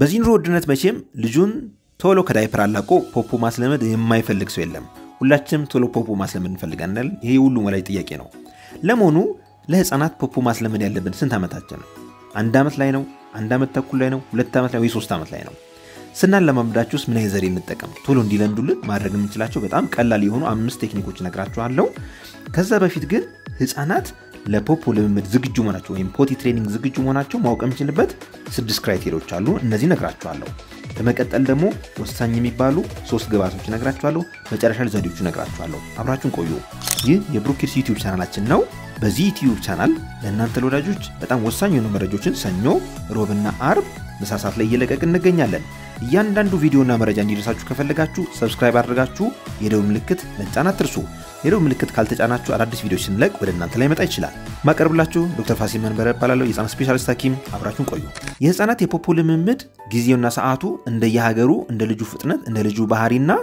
በዚህ ኑሮ ውድነት መቼም ልጁን ቶሎ ከዳይፐር አላቆ ፖፖ ማስለመድ የማይፈልግ ሰው የለም። ሁላችንም ቶሎ ፖፖ ማስለመድ እንፈልጋለን። ይሄ ሁሉ ወላጅ ጥያቄ ነው። ለመሆኑ ለህፃናት ፖፖ ማስለመድ ያለብን ስንት ዓመታችን ነው? አንድ ዓመት ላይ ነው? አንድ ዓመት ተኩል ላይ ነው? ሁለት ዓመት ላይ ወይ ሶስት ዓመት ላይ ነው? ስናለማምዳችሁ ውስጥ ምን አይነት ዘዴ እንጠቀም? ቶሎ እንዲለምዱልን ማድረግ የምንችላቸው በጣም ቀላል የሆኑ አምስት ቴክኒኮች እነግራችኋለሁ። ከዛ በፊት ግን ህፃናት ለፖፖ ልምምድ ዝግጁ መሆናቸው ወይም ፖቲ ትሬኒንግ ዝግጁ መሆናቸው ማወቅ የምንችልበት ስድስት ክራይቴሪያዎች አሉ። እነዚህ እነግራችኋለሁ። በመቀጠል ደግሞ ወሳኝ የሚባሉ ሶስት ግብዓቶች እነግራችኋለሁ። መጨረሻ ላይ ዘዴዎቹ እነግራችኋለሁ። አብራችሁን ቆዩ። ይህ የብሩኪድስ ዩቲዩብ ቻናላችን ነው። በዚህ ዩቲዩብ ቻናል ለእናንተ ለወዳጆች በጣም ወሳኝ የሆኑ መረጃዎችን ሰኞ፣ ሮብና አርብ ምሳ ሰዓት ላይ እየለቀቅ እንገኛለን። እያንዳንዱ ቪዲዮና መረጃ እንዲደርሳችሁ ከፈለጋችሁ ሰብስክራይብ አድርጋችሁ የደውል ምልክት መጫን አትርሱ። የደውል ምልክት ካልተጫናችሁ አዳዲስ ቪዲዮች ስንለቅ ወደ እናንተ ላይ መጣ ይችላል። ማቀርብላችሁ ዶክተር ፋሲል መንበረ እባላለሁ። የህፃናት ስፔሻሊስት ሐኪም። አብራችሁን ቆዩ። የህፃናት የፖፖ ልምምድ ጊዜውና ሰዓቱ እንደየሀገሩ እንደ ልጁ ፍጥነት እንደ ልጁ ባህሪና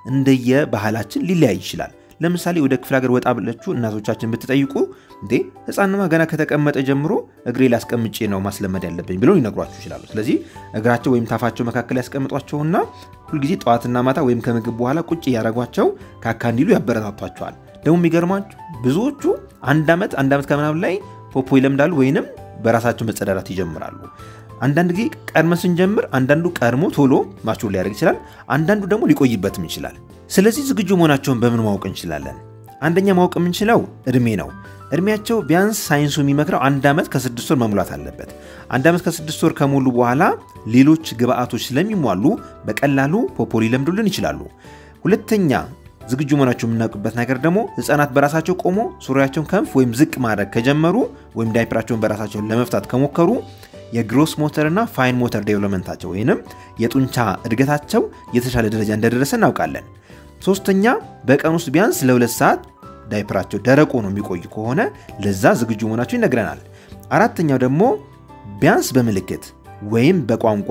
እንደየባህላችን ሊለያይ ይችላል። ለምሳሌ ወደ ክፍለ ሀገር ወጣ ብላችሁ እናቶቻችን ብትጠይቁ እንዴ ህፃንማ ገና ከተቀመጠ ጀምሮ እግሬ ላስቀምጬ ነው ማስለመድ ያለብኝ ብለው ሊነግሯችሁ ይችላሉ። ስለዚህ እግራቸው ወይም ታፋቸው መካከል ያስቀምጧቸውና ሁልጊዜ ጠዋትና ማታ ወይም ከምግብ በኋላ ቁጭ እያደረጓቸው ካካ እንዲሉ ያበረታቷቸዋል። ደግሞ የሚገርማችሁ ብዙዎቹ አንድ ዓመት አንድ ዓመት ከምናምን ላይ ፖፖ ይለምዳሉ ወይንም በራሳቸው መጸዳዳት ይጀምራሉ። አንዳንድ ጊዜ ቀድመ ስንጀምር አንዳንዱ ቀድሞ ቶሎ ማቹር ሊያደርግ ይችላል። አንዳንዱ ደግሞ ሊቆይበትም ይችላል። ስለዚህ ዝግጁ መሆናቸውን በምን ማወቅ እንችላለን? አንደኛ ማወቅ የምንችለው እድሜ ነው። እድሜያቸው ቢያንስ ሳይንሱ የሚመክረው አንድ ዓመት ከስድስት ወር መሙላት አለበት። አንድ ዓመት ከስድስት ወር ከሞሉ በኋላ ሌሎች ግብአቶች ስለሚሟሉ በቀላሉ ፖፖ ሊለምዱልን ይችላሉ። ሁለተኛ ዝግጁ መሆናቸው የምናውቅበት ነገር ደግሞ ህፃናት በራሳቸው ቆሞ ሱሪያቸውን ከፍ ወይም ዝቅ ማድረግ ከጀመሩ ወይም ዳይፐራቸውን በራሳቸውን ለመፍታት ከሞከሩ የግሮስ ሞተር እና ፋይን ሞተር ዴቨሎፕመንታቸው ወይንም የጡንቻ እድገታቸው የተሻለ ደረጃ እንደደረሰ እናውቃለን። ሶስተኛ በቀን ውስጥ ቢያንስ ለሁለት ሰዓት ዳይፐራቸው ደረቅ ሆኖ የሚቆይ ከሆነ ለዛ ዝግጁ መሆናቸው ይነግረናል። አራተኛው ደግሞ ቢያንስ በምልክት ወይም በቋንቋ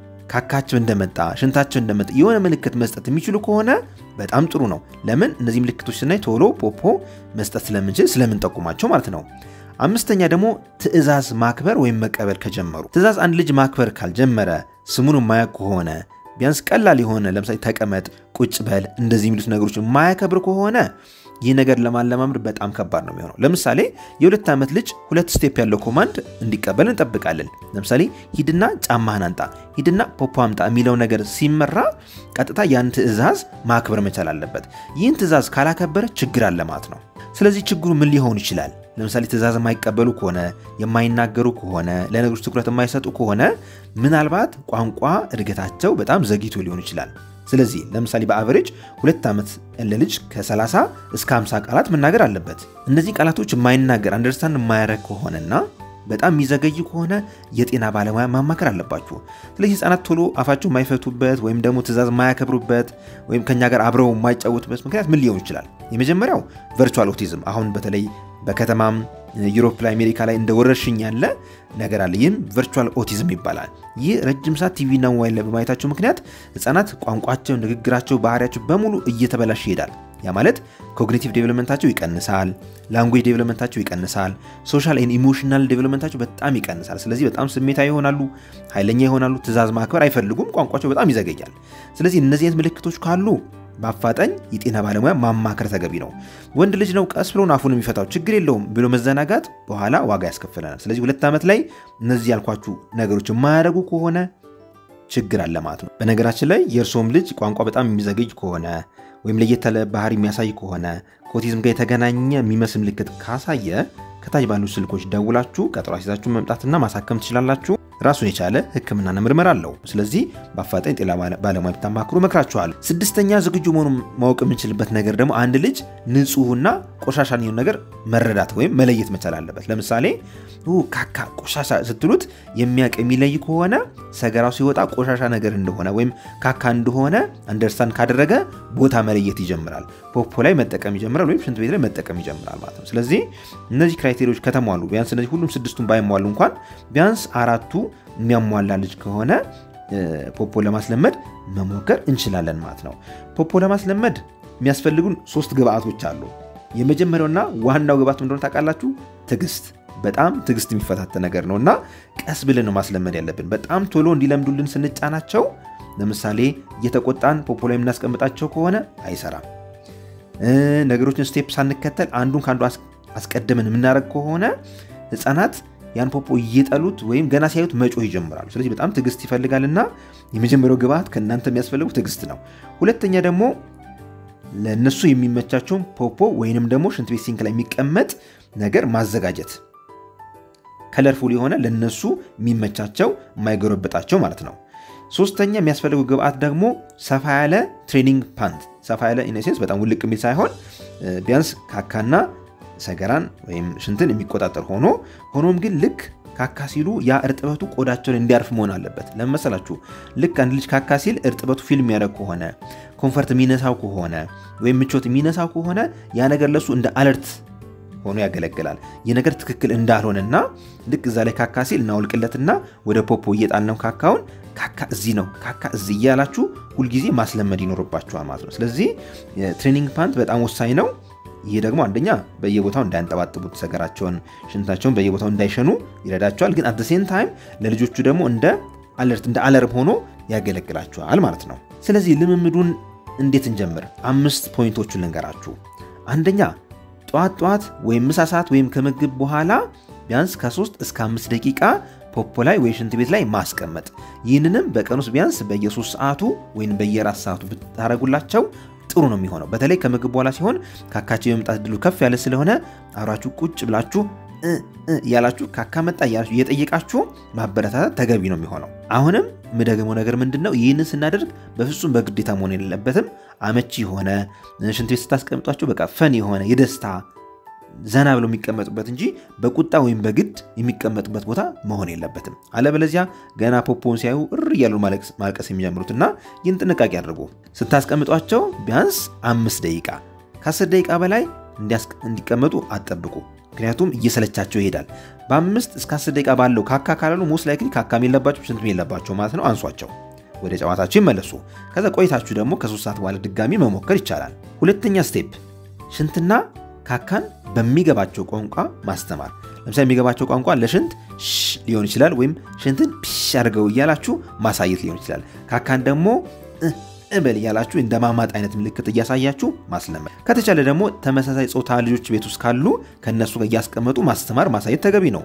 ካካቸው እንደመጣ ሽንታቸው እንደመጣ የሆነ ምልክት መስጠት የሚችሉ ከሆነ በጣም ጥሩ ነው። ለምን እነዚህ ምልክቶች ስናይ ቶሎ ፖፖ መስጠት ስለምንችል ስለምንጠቁማቸው ማለት ነው። አምስተኛ ደግሞ ትዕዛዝ ማክበር ወይም መቀበል ከጀመሩ ትዕዛዝ አንድ ልጅ ማክበር ካልጀመረ ስሙን የማያውቅ ከሆነ ቢያንስ ቀላል የሆነ ለምሳሌ ተቀመጥ፣ ቁጭ በል እንደዚህ የሚሉት ነገሮች የማያከብር ከሆነ ይህ ነገር ለማለማመድ በጣም ከባድ ነው የሚሆነው። ለምሳሌ የሁለት ዓመት ልጅ ሁለት ስቴፕ ያለው ኮማንድ እንዲቀበል እንጠብቃለን። ለምሳሌ ሂድና ጫማህን አንጣ፣ ሂድና ፖፖ አምጣ የሚለው ነገር ሲመራ ቀጥታ ያን ትዕዛዝ ማክበር መቻል አለበት። ይህን ትዕዛዝ ካላከበረ ችግር አለ ማለት ነው። ስለዚህ ችግሩ ምን ሊሆን ይችላል? ለምሳሌ ትዕዛዝ የማይቀበሉ ከሆነ የማይናገሩ ከሆነ ለነገሮች ትኩረት የማይሰጡ ከሆነ ምናልባት ቋንቋ እድገታቸው በጣም ዘግይቶ ሊሆን ይችላል። ስለዚህ ለምሳሌ በአቨሬጅ ሁለት ዓመት ያለ ልጅ ከ30 እስከ 50 ቃላት መናገር አለበት። እነዚህ ቃላቶች የማይናገር አንደርስታንድ የማያደርግ ከሆነና በጣም የሚዘገይ ከሆነ የጤና ባለሙያ ማማከር አለባችሁ። ስለዚህ ህፃናት ቶሎ አፋቸው የማይፈቱበት ወይም ደግሞ ትዕዛዝ የማያከብሩበት ወይም ከኛ ጋር አብረው የማይጫወቱበት ምክንያት ምን ሊሆን ይችላል? የመጀመሪያው ቨርቹዋል ኦቲዝም አሁን በተለይ በከተማም ዩሮፕ ላይ አሜሪካ ላይ እንደ ወረርሽኝ ያለ ነገር አለ። ይህም ቨርቹዋል ኦቲዝም ይባላል። ይህ ረጅም ሰዓት ቲቪና ሞባይል ላይ በማየታቸው ምክንያት ህፃናት ቋንቋቸው፣ ንግግራቸው፣ ባህሪያቸው በሙሉ እየተበላሽ ይሄዳል። ያ ማለት ኮግኒቲቭ ዴቨሎፕመንታቸው ይቀንሳል፣ ላንጉጅ ዴቨሎፕመንታቸው ይቀንሳል፣ ሶሻል ኤንድ ኢሞሽናል ዴቨሎፕመንታቸው በጣም ይቀንሳል። ስለዚህ በጣም ስሜታዊ ይሆናሉ፣ ኃይለኛ ይሆናሉ፣ ትዕዛዝ ማክበር አይፈልጉም፣ ቋንቋቸው በጣም ይዘገያል። ስለዚህ እነዚህ አይነት ምልክቶች ካሉ በአፋጣኝ የጤና ባለሙያ ማማከር ተገቢ ነው። ወንድ ልጅ ነው ቀስ ብሎን አፉን የሚፈታው ችግር የለውም ብሎ መዘናጋት በኋላ ዋጋ ያስከፍለናል። ስለዚህ ሁለት ዓመት ላይ እነዚህ ያልኳችሁ ነገሮች የማያደርጉ ከሆነ ችግር አለ ማለት ነው። በነገራችን ላይ የእርስዎም ልጅ ቋንቋ በጣም የሚዘገይ ከሆነ ወይም ለየት ያለ ባህሪ የሚያሳይ ከሆነ ከኦቲዝም ጋር የተገናኘ የሚመስል ምልክት ካሳየ ከታች ባሉ ስልኮች ደውላችሁ ቀጠሮ አስይዛችሁ መምጣትና ማሳከም ትችላላችሁ። ራሱን የቻለ ሕክምናና ምርመራ አለው። ስለዚህ በአፋጣኝ ጤና ባለሙያ ብታማክሩ እመክራችኋለሁ። ስድስተኛ ዝግጁ መሆኑን ማወቅ የምንችልበት ነገር ደግሞ አንድ ልጅ ንጹሕና ቆሻሻ የሆነ ነገር መረዳት ወይም መለየት መቻል አለበት። ለምሳሌ ካካ ቆሻሻ ስትሉት የሚያውቅ የሚለይ ከሆነ ሰገራው ሲወጣ ቆሻሻ ነገር እንደሆነ ወይም ካካ እንደሆነ አንደርስታንድ ካደረገ ቦታ መለየት ይጀምራል። ፖፖ ላይ መጠቀም ይጀምራል፣ ወይም ሽንት ቤት ላይ መጠቀም ይጀምራል ማለት ነው። ስለዚህ እነዚህ ክራይቴሪያዎች ከተሟሉ ቢያንስ እነዚህ ሁሉም ስድስቱን ባይሟሉ እንኳን ቢያንስ አራቱ የሚያሟላ ልጅ ከሆነ ፖፖ ለማስለመድ መሞከር እንችላለን ማለት ነው። ፖፖ ለማስለመድ የሚያስፈልጉን ሶስት ግብአቶች አሉ። የመጀመሪያውና ዋናው ግብአት እንደሆነ ታውቃላችሁ? ትዕግስት። በጣም ትዕግስት የሚፈታተን ነገር ነው እና ቀስ ብለን ነው ማስለመድ ያለብን። በጣም ቶሎ እንዲለምዱልን ስንጫናቸው፣ ለምሳሌ እየተቆጣን ፖፖ ላይ የምናስቀምጣቸው ከሆነ አይሰራም። ነገሮችን ስቴፕ ሳንከተል አንዱን ከአንዱ አስቀድመን የምናደርግ ከሆነ ህፃናት ያን ፖፖ እየጠሉት ወይም ገና ሲያዩት መጮህ ይጀምራሉ። ስለዚህ በጣም ትዕግስት ይፈልጋልና የመጀመሪያው ግብአት ከእናንተ የሚያስፈልጉ ትዕግስት ነው። ሁለተኛ ደግሞ ለእነሱ የሚመቻቸውን ፖፖ ወይንም ደግሞ ሽንት ቤት ሲንክ ላይ የሚቀመጥ ነገር ማዘጋጀት ከለርፉል የሆነ ለነሱ የሚመቻቸው የማይጎረብጣቸው ማለት ነው። ሶስተኛ የሚያስፈልገው ግብአት ደግሞ ሰፋ ያለ ትሬኒንግ ፓንት ሰፋ ያለ ኢነሴንስ በጣም ውልቅ የሚል ሳይሆን ቢያንስ ካካና ሰገራን ወይም ሽንትን የሚቆጣጠር ሆኖ ሆኖም ግን ልክ ካካ ሲሉ ያ እርጥበቱ ቆዳቸውን እንዲያርፍ መሆን አለበት። ለመሰላችሁ ልክ አንድ ልጅ ካካ ሲል እርጥበቱ ፊልም የሚያደርግ ከሆነ ኮንፈርት የሚነሳው ከሆነ ወይም ምቾት የሚነሳው ከሆነ ያ ነገር ለሱ እንደ አለርት ሆኖ ያገለግላል። ይህ ነገር ትክክል እንዳልሆነና ልክ እዛ ላይ ካካ ሲል እናውልቅለትና ወደ ፖፖ እየጣልነው ካካውን ካካ እዚህ ነው ካካ እዚህ እያላችሁ ሁልጊዜ ማስለመድ ይኖርባችኋል ማለት ነው። ስለዚህ ትሬኒንግ ፓንት በጣም ወሳኝ ነው። ይህ ደግሞ አንደኛ በየቦታው እንዳያንጠባጥቡት ሰገራቸውን፣ ሽንታቸውን በየቦታው እንዳይሸኑ ይረዳቸዋል። ግን አት ሴም ታይም ለልጆቹ ደግሞ እንደ አለርት እንደ አለርም ሆኖ ያገለግላቸዋል ማለት ነው። ስለዚህ ልምምዱን እንዴት እንጀምር? አምስት ፖይንቶቹን ልንገራችሁ። አንደኛ ጠዋት ጠዋት ወይም ምሳ ሰዓት ወይም ከምግብ በኋላ ቢያንስ ከ3 እስከ 5 ደቂቃ ፖፖ ላይ ወይ ሽንት ቤት ላይ ማስቀመጥ። ይህንንም በቀን ውስጥ ቢያንስ በየሶስት ሰዓቱ ወይም በየራት ሰዓቱ ብታደረጉላቸው ጥሩ ነው የሚሆነው። በተለይ ከምግብ በኋላ ሲሆን ካካቸው የመምጣት እድሉ ከፍ ያለ ስለሆነ አብራችሁ ቁጭ ብላችሁ እያላችሁ ካካ መጣ እያላችሁ እየጠየቃችሁ ማበረታታት ተገቢ ነው የሚሆነው። አሁንም የምደግመው ነገር ምንድን ነው? ይህንን ስናደርግ በፍጹም በግዴታ መሆን የሌለበትም። አመቺ የሆነ ሽንት ቤት ስታስቀምጧቸው በቃ ፈን የሆነ የደስታ ዘና ብለው የሚቀመጡበት እንጂ በቁጣ ወይም በግድ የሚቀመጡበት ቦታ መሆን የለበትም። አለበለዚያ ገና ፖፖን ሲያዩ እር እያሉ ማልቀስ የሚጀምሩትና ይህን ጥንቃቄ አድርጉ። ስታስቀምጧቸው ቢያንስ አምስት ደቂቃ ከአስር ደቂቃ በላይ እንዲቀመጡ አትጠብቁ። ምክንያቱም እየሰለቻቸው ይሄዳል። በአምስት እስከ አስር ደቂቃ ባለው ካካ ካላሉ ሞስት ላይክሊ ካካም የለባቸው ሽንትም የለባቸው ማለት ነው። አንሷቸው፣ ወደ ጨዋታቸው ይመለሱ። ከዛ ቆይታችሁ ደግሞ ከሶስት ሰዓት በኋላ ድጋሚ መሞከር ይቻላል። ሁለተኛ ስቴፕ ሽንትና ካካን በሚገባቸው ቋንቋ ማስተማር። ለምሳሌ የሚገባቸው ቋንቋ ለሽንት ሽ ሊሆን ይችላል፣ ወይም ሽንትን ፒሽ አድርገው እያላችሁ ማሳየት ሊሆን ይችላል። ካካን ደግሞ እበል እያላችሁ እንደ ማማጥ አይነት ምልክት እያሳያችሁ ማስለመድ። ከተቻለ ደግሞ ተመሳሳይ ጾታ ልጆች ቤት ውስጥ ካሉ ከእነሱ ጋር እያስቀመጡ ማስተማር ማሳየት ተገቢ ነው።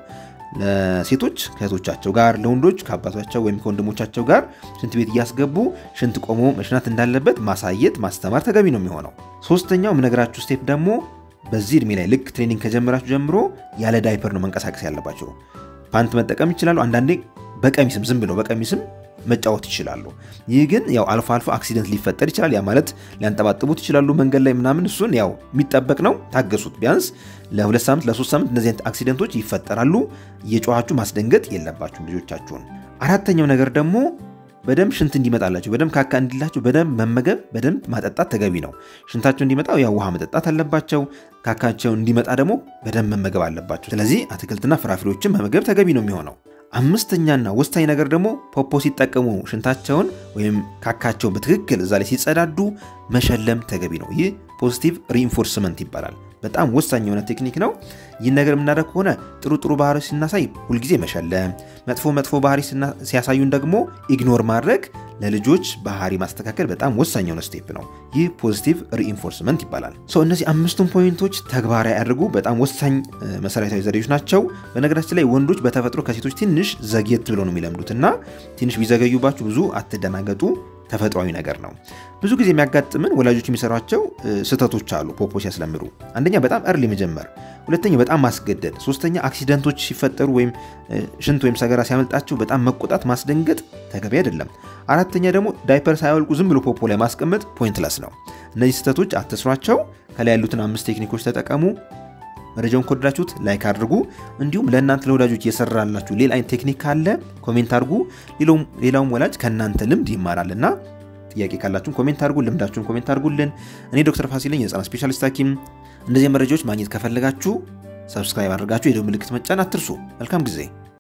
ለሴቶች ከእህቶቻቸው ጋር፣ ለወንዶች ከአባቶቻቸው ወይም ከወንድሞቻቸው ጋር ሽንት ቤት እያስገቡ ሽንት ቆሞ መሽናት እንዳለበት ማሳየት ማስተማር ተገቢ ነው የሚሆነው። ሶስተኛው የምነግራችሁ ስቴፕ ደግሞ በዚህ እድሜ ላይ ልክ ትሬኒንግ ከጀመራችሁ ጀምሮ ያለ ዳይፐር ነው መንቀሳቀስ ያለባቸው። ፓንት መጠቀም ይችላሉ። አንዳንዴ በቀሚስም ዝም ብለው በቀሚስም መጫወት ይችላሉ። ይህ ግን ያው አልፎ አልፎ አክሲደንት ሊፈጠር ይችላል። ያ ማለት ሊያንጠባጥቡት ይችላሉ መንገድ ላይ ምናምን። እሱን ያው የሚጠበቅ ነው። ታገሱት። ቢያንስ ለሁለት ሳምንት ለሶስት ሳምንት እነዚህ አይነት አክሲደንቶች ይፈጠራሉ። እየጮኋችሁ ማስደንገጥ የለባችሁም ልጆቻችሁን። አራተኛው ነገር ደግሞ በደንብ ሽንት እንዲመጣላቸው በደንብ ካካ እንዲላቸው በደንብ መመገብ በደንብ ማጠጣት ተገቢ ነው። ሽንታቸው እንዲመጣው ያው ውሃ መጠጣት አለባቸው። ካካቸው እንዲመጣ ደግሞ በደንብ መመገብ አለባቸው። ስለዚህ አትክልትና ፍራፍሬዎችን መመገብ ተገቢ ነው የሚሆነው። አምስተኛና ወሳኝ ነገር ደግሞ ፖፖ ሲጠቀሙ ሽንታቸውን ወይም ካካቸውን በትክክል እዛ ላይ ሲጸዳዱ መሸለም ተገቢ ነው። ይህ ፖዚቲቭ ሪኢንፎርስመንት ይባላል። በጣም ወሳኝ የሆነ ቴክኒክ ነው። ይህን ነገር የምናደርግ ከሆነ ጥሩ ጥሩ ባህሪ ስናሳይ ሁልጊዜ መሸለም፣ መጥፎ መጥፎ ባህሪ ሲያሳዩን ደግሞ ኢግኖር ማድረግ ለልጆች ባህሪ ማስተካከል በጣም ወሳኝ የሆነ ስቴፕ ነው። ይህ ፖዚቲቭ ሪኢንፎርስመንት ይባላል። ሰው እነዚህ አምስቱን ፖይንቶች ተግባራዊ ያድርጉ። በጣም ወሳኝ መሰረታዊ ዘዴዎች ናቸው። በነገራችን ላይ ወንዶች በተፈጥሮ ከሴቶች ትንሽ ዘግየት ብሎ ነው የሚለምዱት እና ትንሽ ቢዘገዩባችሁ ብዙ አትደናገጡ። ተፈጥሯዊ ነገር ነው። ብዙ ጊዜ የሚያጋጥምን ወላጆች የሚሰሯቸው ስህተቶች አሉ። ፖፖ ሲያስለምዱ አንደኛ በጣም እርሊ መጀመር፣ ሁለተኛ በጣም ማስገደድ፣ ሶስተኛ አክሲደንቶች ሲፈጠሩ ወይም ሽንት ወይም ሰገራ ሲያመልጣቸው በጣም መቆጣት፣ ማስደንገጥ ተገቢ አይደለም። አራተኛ ደግሞ ዳይፐር ሳያወልቁ ዝም ብሎ ፖፖ ላይ ማስቀመጥ ፖይንትለስ ነው። እነዚህ ስህተቶች አትስሯቸው። ከላይ ያሉትን አምስት ቴክኒኮች ተጠቀሙ። መረጃውን ከወደዳችሁት ላይክ አድርጉ። እንዲሁም ለእናንተ ለወላጆች የሰራላችሁ ሌላ አይነት ቴክኒክ ካለ ኮሜንት አድርጉ። ሌላውም ወላጅ ከእናንተ ልምድ ይማራልና ጥያቄ ካላችሁም ኮሜንት አድርጉ። ልምዳችሁን ኮሜንት አድርጉልን። እኔ ዶክተር ፋሲል ነኝ፣ የህፃናት ስፔሻሊስት ሐኪም። እንደዚህ መረጃዎች ማግኘት ከፈለጋችሁ ሰብስክራይብ አድርጋችሁ የደወል ምልክት መጫን አትርሱ። መልካም ጊዜ